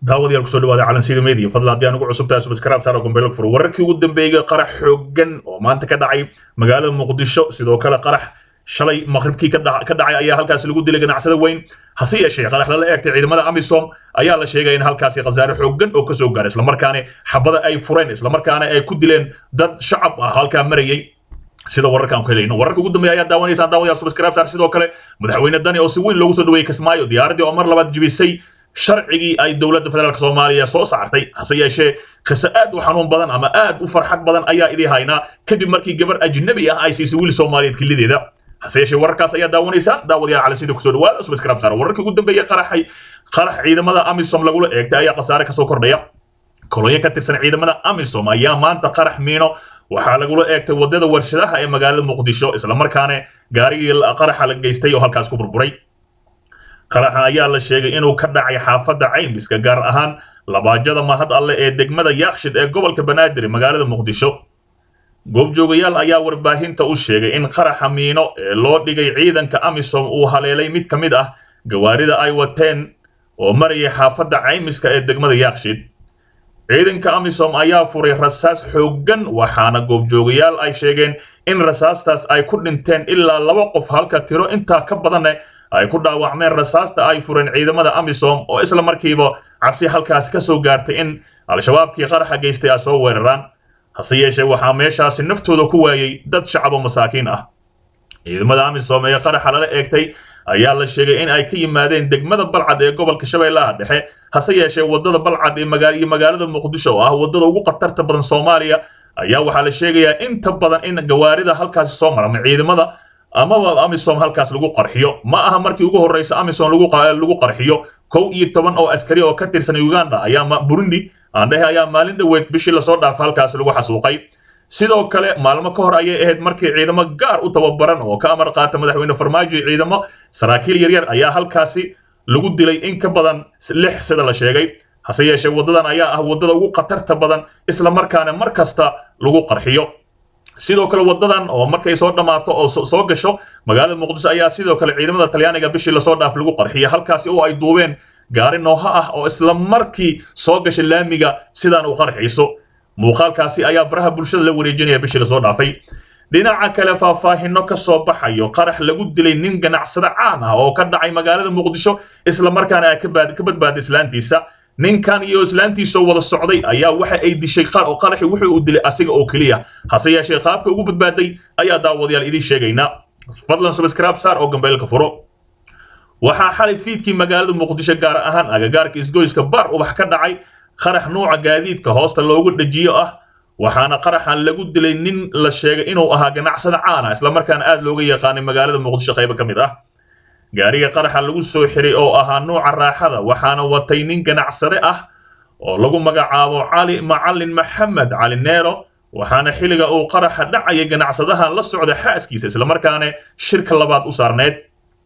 daawadayaal kusoo dhawaada calansida media fadlan haddii aan ugu cusubtahay subscribe saaro gombeelka fur wararkii ugu dambeeyay qarax xooggan oo maanta ka dhacay magaalada muqdisho sidoo kale qarax shalay maqribkii ka dhacay ayaa halkaas lagu dilay ganacsada weyn hase yeeshee qarax lala eegtay ciidamada amisom ayaa la sheegay in halkaasi khasaare xooggan oo kasoo gaaray islamarkaana xabada ay fureen islamarkaana ay ku dileen dad shacab ah halkaa marayay sida wararkaan ku helayno wararka ugu dambeeya ayaa daawanaysaan daawadayaal subscribe saar sidoo kale madaxweyne dani oo si weyn loogu soo dhaweeyey kismaayo diyaaradii oo mar labaad jibisay sharcigii ay dowladda federaalk soomaaliya soo saartay hase yeeshee qiso aad u xanuun badan ama aad u farxad badan ayaa idii haynaa kadib markii gabar ajnabi ah ay siisay wiil soomaaliyeed kilideeda hase yeeshee wararkaas ayaa daawanaysaan daawadayaal calansida kusoo dhawaada subscribe saar wararkii ugu dambeeya qaraxay qarax ciidamada amisom lagula eegtay ayaa khasaare kasoo kordhaya kolonyo ka tirsan ciidamada amisom ayaa maanta qarax miino waxaa lagula eegtay wadada warshadaha ee magaalada muqdisho islamarkaana gaarigii qaraxa la geystay oo halkaas ku burburay qaraxa ayaa la sheegay inuu ka dhacay xaafadda caymiska gaar ahaan labaajada mahad alle ee degmada yaakshid ee gobolka banaadir magaalada muqdisho goobjoogayaal ayaa warbaahinta u sheegay in qaraxa miino ee loo dhigay ciidanka amisom uu haleelay mid ka mid ah gawaarida ay wateen oo marayay xaafadda caymiska ee degmada yaakshid ciidanka amisom ayaa furay rasaas xooggan waxaana goobjoogayaal ay sheegeen in rasaastaas ay ku dhinteen ilaa laba qof halka tiro intaa ka badanne ay ku dhaawacmeen rasaasta ay fureen ciidamada amisom oo isla markiiba cabsi halkaas ka soo gaartay in al-shabaabkii qaraxa geystay ay soo weeraraan hase yeeshee waxaa meeshaasi naftooda ku waayey dad shacabo masaakiin ah ciidamada amisom ee qaraxa lala eegtay ayaa la sheegay in ay ka yimaadeen degmada balcad ee gobolka shabeellaha dhexe hase yeeshee wadada balcad ee iyo magaalada muqdisho oo ah wadada ugu khatarta badan soomaaliya ayaa waxaa la sheegayaa inta badan in gawaarida halkaasi soo marama ciidamada amaba amisom halkaas lagu qarxiyo ma aha markii ugu horreysa amisom lagu qarxiyo kow iyo toban oo askari oo ka tirsan uganda ayaa burundi aandhehe ayaa maalin dhoweed bishii lasoo dhaafa halkaas lagu xasuuqay sidoo kale maalmo ka hor ayay ahayd markii ciidamo gaar u tababaran oo ka amar qaata madaxweyne farmaajo ciidamo saraakiil yaryar ayaa halkaasi lagu dilay in ka badan lix sida la sheegay hase yeeshee waddadan ayaa ah waddada ugu khatarta badan isla markaana mar kasta lagu qarxiyo sidoo kale wadadan oo markay soo dhammaato oo soo gasho magaalada muqdisho ayaa sidoo kale ciidamada talyaaniga bishii lasoo dhaaf lagu qarxiya halkaasi oo ay duubeen gaari nooha ah oo isla markii soo gashay laamiga sidaan u qarxayso muuqaalkaasi ayaa baraha bulshada la wareejinaya bishii lasoo dhaafay dhinaca kale faahfaahino ka soo baxayo qarax lagu dilay nin ganacsado caan ah oo ka dhacay magaalada muqdisho isla markaana ay ka badbaaday islaantiisa ninkan iyo islaantiisoo wada socday ayaa waxa ay dishay qaraxi wuxuu u dilay asiga oo keliya hase yeeshee qaabka ugu badbaaday ayaa daawadayaal idiin sheegaynaa fadlan subscribe saar oo gambeelka furo waxaa xalay fiidkii magaalada muqdisho gaar ahaan agagaarka isgoyska baar ubax ka dhacay qarax nuuca gaadiidka hoosta loogu dhajiyo ah waxaana qaraxan lagu dilay nin la sheegay inuu ahaa ganacsada caana islamarkaana aad looga yaqaanay magaalada muqdisho qaybo ka mid ah gaariga qaraxa lagu soo xiray oo ahaa nuuca raaxada waxaana watay nin ganacsade ah oo lagu magacaabo cali macalin maxamed cali neero waxaana xilliga uu qaraxa dhacayay ganacsadahan la socda xaaskiisa islamarkaana shirka labaad u saarneed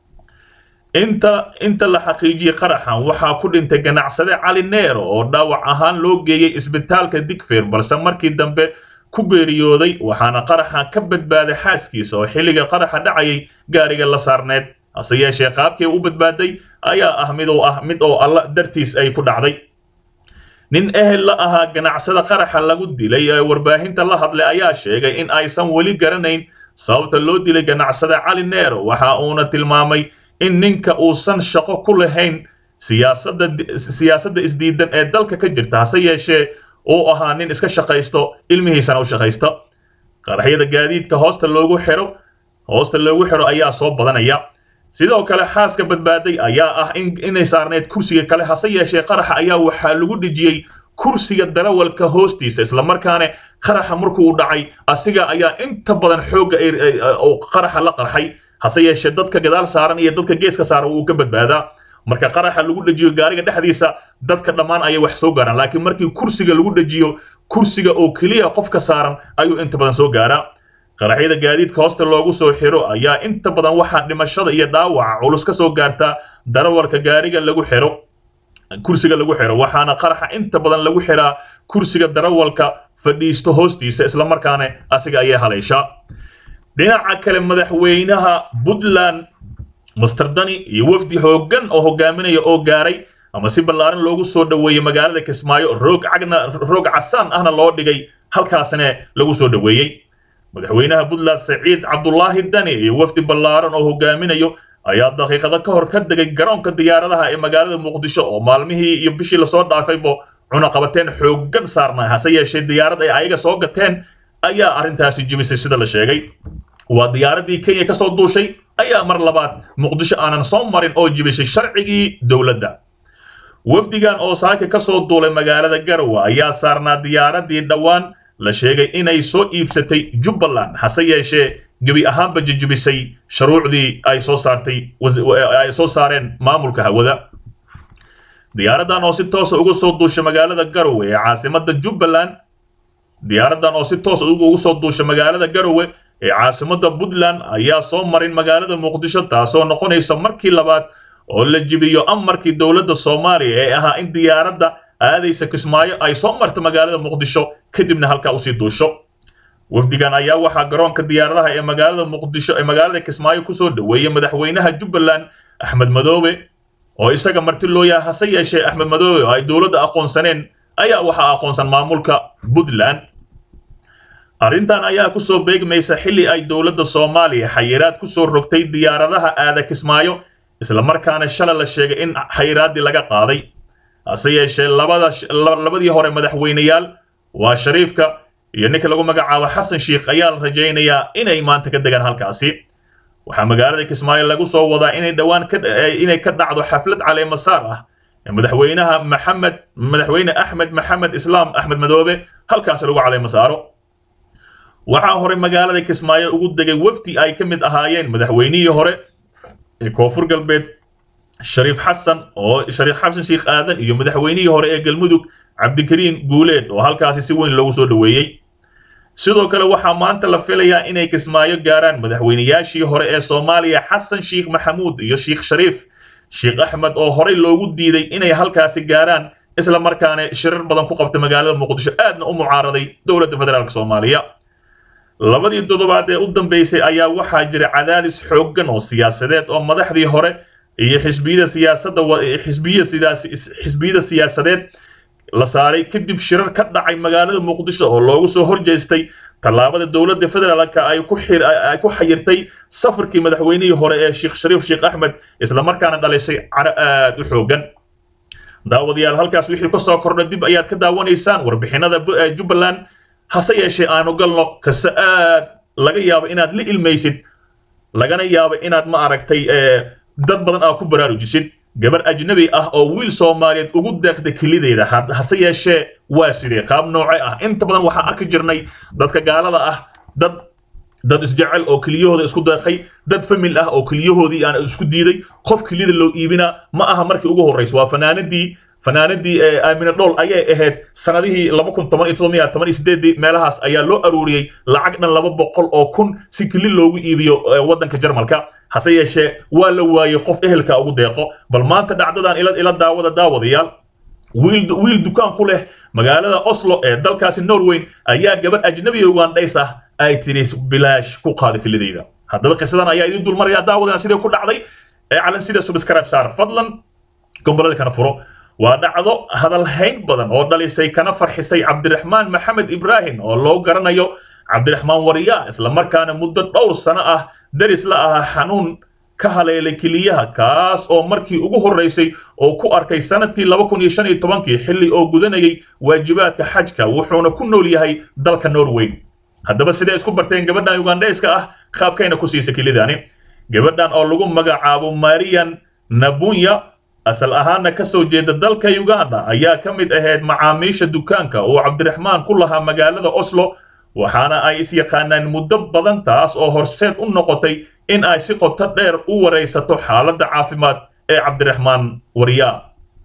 inta inta la xaqiijiyey qaraxan waxaa ku dhintay ganacsade cali neero oo dhaawac ahaan loo geeyey isbitaalka digfeer balse markii dambe ku geeriyooday waxaana qaraxan ka badbaaday xaaskiisa oo xilliga qaraxa dhacayay gaariga la saarneed hase yeeshee qaabkii u badbaaday ayaa ah mid oo ah mid oo alla dartiis ay ku dhacday nin ehel la ahaa ganacsada qaraxa lagu dilay ee warbaahinta la hadlay ayaa sheegay in aysan weli garanayn sababta loo dilay ganacsada cali neero waxa uuna tilmaamay in ninka uusan shaqo ku lahayn siyaasadda siyaasadda isdiidan ee dalka ka jirta hase yeeshee uu ahaa nin iska shaqaysto ilmihiisana u shaqaysta qaraxyada gaadiidka hoosta loogu xiro hoosta loogu xiro ayaa soo badanaya sidoo kale xaaska badbaaday ayaa ah inay saarneyd kursiga kale hase yeeshee qaraxa ayaa waxaa lagu dhejiyey kursiga darawalka hoostiisa islamarkaana qaraxa markuu dhacay asiga ayaa inta badan xoogga qaraxa la qarxay hase yeeshee dadka gadaal saaran iyo dadka geeska saaran wuu ka badbaadaa marka qaraxa lagu dhejiyo gaariga dhexdiisa dadka dhammaan ayay wax soo gaaraan laakiin markii kursiga lagu dhejiyo kursiga oo keliya qofka saaran ayuu inta badan soo gaaraa qaraxyada gaadiidka hoosta loogu soo xiro ayaa inta badan waxaa dhimashada iyo dhaawaca culus ka soo gaartaa darawalka gaariga lagu xiro kursiga lagu xiro waxaana qaraxa inta badan lagu xiraa kursiga darawalka fadhiisto hoostiisa islamarkaana asiga ayay haleyshaa dhinaca kale madaxweynaha puntland master dani iyo wafdi xooggan oo hogaaminaya oo gaaray ama si ballaaran loogu soo dhoweeyey magaalada kismaayo roog cagna roog casaan ahna loo dhigay halkaasna lagu soo dhoweeyey madaxweynaha puntland saciid cabdulaahi dani iyo wafdi ballaaran oo hogaaminayo ayaa daqiiqado ka hor ka degay garoonka diyaaradaha ee magaalada muqdisho oo maalmihii iyo bishii lasoo dhaafaybo cunaqabateen xooggan saarnaa hase yeeshee diyaarad ay ayaga soo gateen ayaa arrintaasi jibisay sida la sheegay waa diyaaradii kenya ka soo duushay ayaa mar labaad muqdisho aanan soo marin oo jibisay sharcigii dowladda wafdigan oo saaka ka soo duulay magaalada garowe ayaa saarnaa diyaaradii dhowaan la sheegay inay soo iibsatay jubbaland hase yeeshee gebi ahaanba jijibisay shuruucdii ay soo saartay ay soo saareen maamulka hawada diyaaraddan oo si toosa uga soo duusha magaalada garowe ee caasimada jubbaland diyaaraddan oo si toosa ugu soo duusha magaalada garowe ee caasimada puntland ayaa soo marin magaalada muqdisho taasoo noqonaysa markii labaad oo la jibiyo amarkii dowladda soomaaliya ee ahaa in diyaaradda aadaysa kismaayo ay soo marto magaalada muqdisho kadibna halkaa usii duusho wafdigan ayaa waxaa garoonka diyaaradaha ee magaalada muqdisho ee magaalada kismaayo kusoo dhoweeyey madaxweynaha jubbaland axmed madoobe oo isaga marti loo yahay hase yeeshee axmed madoobe oo ay dowladda aqoonsaneen ayaa waxaa aqoonsan maamulka puntland arrintan ayaa kusoo beegmaysa xilli ay dowladda soomaaliya xayiraad kusoo rogtay diyaaradaha aada kismaayo islamarkaana shalay la sheegay in xayiraaddii laga qaaday hase yeeshee labada labadii hore madaxweyneyaal waa shariifka iyo ninka lagu magacaabo xasan sheikh ayaa la rajaynayaa inay maanta ka degaan halkaasi waxaa magaalada kismaayo lagu soo wadaa inay dhowaan inay ka dhacdo xaflad caleemasaar ah ee madaxweynaha maxamed madaxweyne axmed maxamed islaam axmed madoobe halkaasi lagu caleemasaaro waxaa hore magaalada kismaayo ugu degay wafdi ay ka mid ahaayeen madaxweynihii hore ee koonfur galbeed shariif xasan oo shariif xasan sheikh aadan iyo madaxweynihii hore ee galmudug cabdikariin guuleed oo halkaasi si weyn loogu soo dhoweeyey sidoo kale waxaa maanta la filayaa inay kismaayo gaaraan madaxweynayaashii hore ee soomaaliya xasan sheikh maxamuud iyo sheikh shariif sheikh axmed oo horey loogu diiday inay halkaasi gaaraan isla markaana shirar badan ku qabtay magaalada muqdisho aadna u mucaaraday dowladda federaalk soomaaliya labadii toddobaad ee u dambeysay ayaa waxaa jira cadaadis xooggan oo siyaasadeed oo madaxdii hore iyo xisbiyada siyaasadda xisbiya sidaas xisbiyada siyaasadeed la saaray kadib shirar ka dhacay magaalada muqdisho oo loogu soo horjeestay tallaabada dowladda federaalka ay ku ay ku xayirtay safarkii madaxweynihii hore ee sheekh shariif sheekh axmed islamarkaana dhalisay caro aad u xooggan daawadayaal halkaas wixii ka soo kordha dib ayaad ka daawanaysaan warbixinada jubbaland hase yeeshee aanu galno kase aad laga yaabo inaad la ilmaysid lagana yaabo inaad ma aragtay dad badan aa ku baraarujisid gabar ajnabi ah oo wiil soomaaliyeed ugu deeqda kelideeda hase yeeshee waa sidee qaab nooce ah inta badan waxaan arki jirnay dadka gaalada ah dad dad isjecel oo keliyahooda isku deeqay dad famil ah oo keliyahoodii aan isku diiday qof keliyada loo iibinaa ma aha markii ugu horraysa waa fanaanadii fanaanadii aamina dhool ayay ahayd sanadihii laba kun toban iyo todoba toban iyo sideedii meelahaas ayaa loo aruuriyey lacag dhan laba boqol oo kun si keli loogu iibiyo waddanka jarmalka hase yeeshee waa la waayey qof ehelka ugu deeqo bal maanta dhacdadan ila ila daawada daawadayaal wiil wiil dukaan ku leh magaalada oslo ee dalkaasi norway ayaa gabar ajnabi ugandhays ah ay tiri bilaash ku qaada kelidayda haddaba qisadan ayaa idin dulmaraya daawadana sidee ku dhacday ee calan sida subscribe saar fadlan gombolada kana furo waa dhacdo hadalhayn badan oo dhalisay kana farxisay cabdiraxmaan maxamed ibraahim oo loo garanayo cabdiraxmaan wariya islamarkaana muddo dhowr sano ah daris la ahaa xanuun ka haleelay keliyaha kaas oo markii ugu horraysay oo ku arkay sanadkii laba kun iyo shan iyo tobankii xilli oo gudanayay waajibaadka xajka wuxuuna ku nool yahay dalka norway haddaba sidee isku barteen gabadhan ugandhayska ah qaabkayna ku siisa kelidani gabadhan oo lagu magacaabo marian nabunya asal ahaana ka soo jeeda dalka uganda ayaa ka mid ahayd macaamiisha dukaanka oo cabdiraxmaan ku lahaa magaalada oslo waxaana ay is yaqaanaan muddo badan taas oo horseed u noqotay in ay si qoto dheer u waraysato xaaladda caafimaad ee cabdiraxmaan waryaa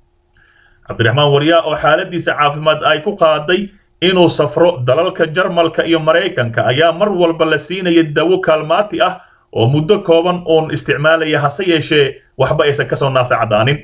cabdiraxmaan waryaa oo xaaladiisa caafimaad ay ku qaaday inuu safro dalalka jarmalka iyo maraykanka ayaa mar walba la siinaya dawo kaalmaati ah oo muddo kooban uun isticmaalaya hase yeeshee waxba aysan kasoo naasa caddaanin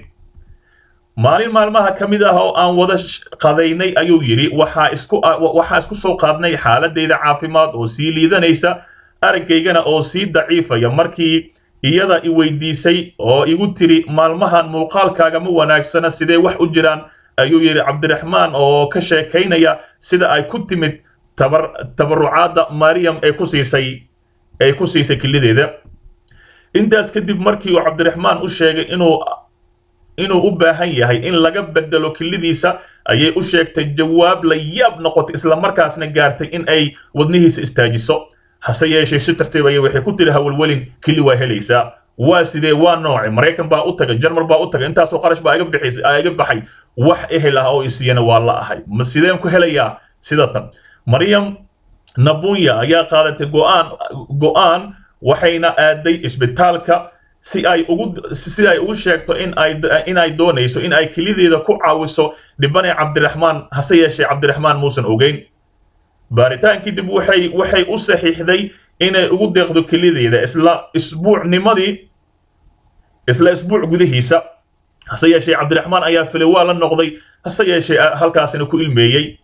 maalin maalmaha ka mid ah oo aan wada qadaynay ayuu yidhi waxaa isku waxaa isku soo qaadnay xaaladayda caafimaad oo sii liidanaysa aragaygana oo sii daciifaya markii iyada i weydiisay oo igu tiri maalmahan muuqaalkaaga ma wanaagsana sidee wax u jiraan ayuu yidhi cabdiraxmaan oo ka sheekaynaya sida ay ku timid tabar tabarucaadda maryam ee ku siisay ay ku siisay kilideeda intaas kadib markii uu cabdiraxmaan u sheegay inuu inuu u baahan yahay in laga bedelo kilidiisa ayay u sheegtay jawaab la yaab noqotay islamarkaasna gaartay in ay wadnihiisa istaajiso hase yeeshee si tartiib ayay waxay ku tiri hawalwelin kili waa helaysaa waa sidee waa nooce maraykan baa u tagay jarmal baa u tagay intaasoo qarash baa iga bixisay iga baxay wax ehel ah oo isiyana waa la ahay ma sideen ku helayaa sida tan maryam nabunya ayaa qaadatay go'aan go'aan waxayna aaday isbitaalka si ay ugu si ay ugu sheegto in ay in ay doonayso in ay kelideeda ku caawiso dhibane cabdiraxmaan hase yeeshee cabdiraxmaan muusan ogeyn baaritaankii dib waxay waxay u saxiixday inay ugu deeqdo kelideeda isla isbuucnimadii isla isbuuc gudihiisa hase yeeshee cabdiraxmaan ayaa filay waa la noqday hase yeeshee halkaasina ku ilmeeyey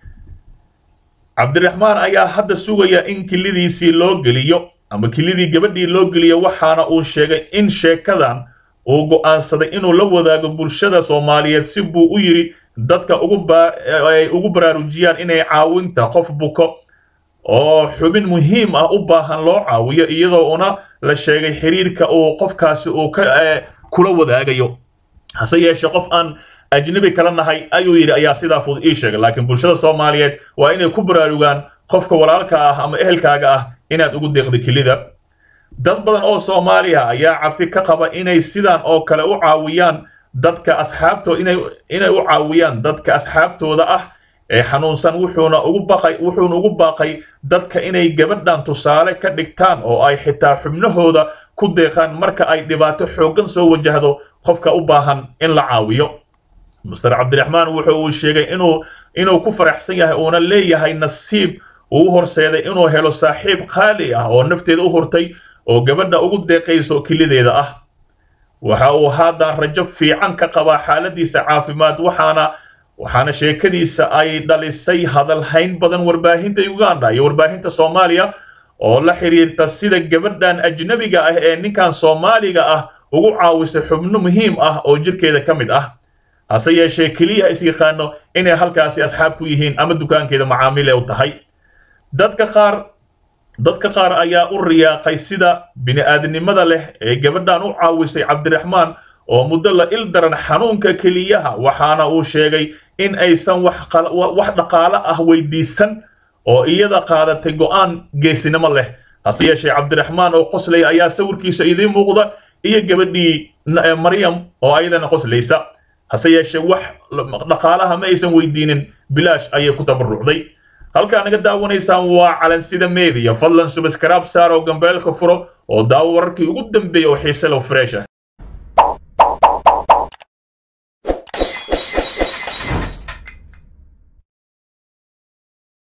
cabdiraxmaan ayaa hadda sugaya in kilidiisii loo geliyo ama kilidii gabadhii loo geliyo waxaana uu sheegay in sheekadan uu go'aansaday inuu la wadaago bulshada soomaaliyeed si buu u yidhi dadka ugu ay ugu baraarujiyaan inay caawinta qof buko oo xubin muhiim ah u baahan loo caawiyo iyadoo una la sheegay xiriirka uu qofkaasi uu ka kula wadaagayo hase yeeshee qof aan ajnabi kala nahay ayuu yidhi ayaa sidaa fudud ii sheegay laakiin bulshada soomaaliyeed waa inay ku baraarugaan qofka walaalka ah ama ehelkaaga ah inaad ugu deeqdo kelida dad badan oo soomaaliya ayaa cabsi ka qaba inay sidan oo kale u caawiyaan dadka asxaabtooda inay inay u caawiyaan dadka asxaabtooda ah ee xanuunsan wuxuuna ugu baqay wuxuuna ugu baaqay dadka inay gabadhan tusaale ka dhigtaan oo ay xitaa xubnahooda ku deeqaan marka ay dhibaato xooggan soo wajahdo qofka u baahan in la caawiyo master cabdiraxmaan wuxuu uu sheegay inuu inuu ku faraxsan yahay uuna leeyahay nasiib uu horseeday inuu helo saaxiib qaali ah oo nafteeda u hurtay oo gabadha ugu deeqayso kelideeda ah waxa uu haatan rajo fiican ka qabaa xaaladiisa caafimaad waxaana waxaana sheekadiisa ay dhalisay hadalhayn badan warbaahinta uganda iyo warbaahinta soomaaliya oo la xiriirta sida gabadhan ajnabiga ah ee ninkan soomaaliga ah ugu caawisay xubno muhiim ah oo jirkeeda ka mid ah hase yeeshee keliya is yaqaano inay halkaasi asxaab ku yihiin ama dukaankeeda macaamil ee u tahay dadka qaar dadka qaar ayaa u riyaaqay sida bini'aadanimada leh ee gabadhan u caawisay cabdiraxmaan oo muddo la il daran xanuunka keliyaha waxaana uu sheegay in aysan wax dhaqaale ah weydiisan oo iyada qaadatay go'aan geesinimo leh hase yeeshee cabdiraxmaan oo qoslaya ayaa sawirkiisa idiin muuqda iyo gabadhii maryam oo ayadana qoslaysa hase yeeshee wax dhaqaalaha ma aysan weydiinin bilaash ayay ku tabarucday halkaa naga daawanaysaan waa calansida media fadlan subscribe saar oo gambeelka furo oo daawo wararkii ugu dambeeya oo xiise leh fresh ah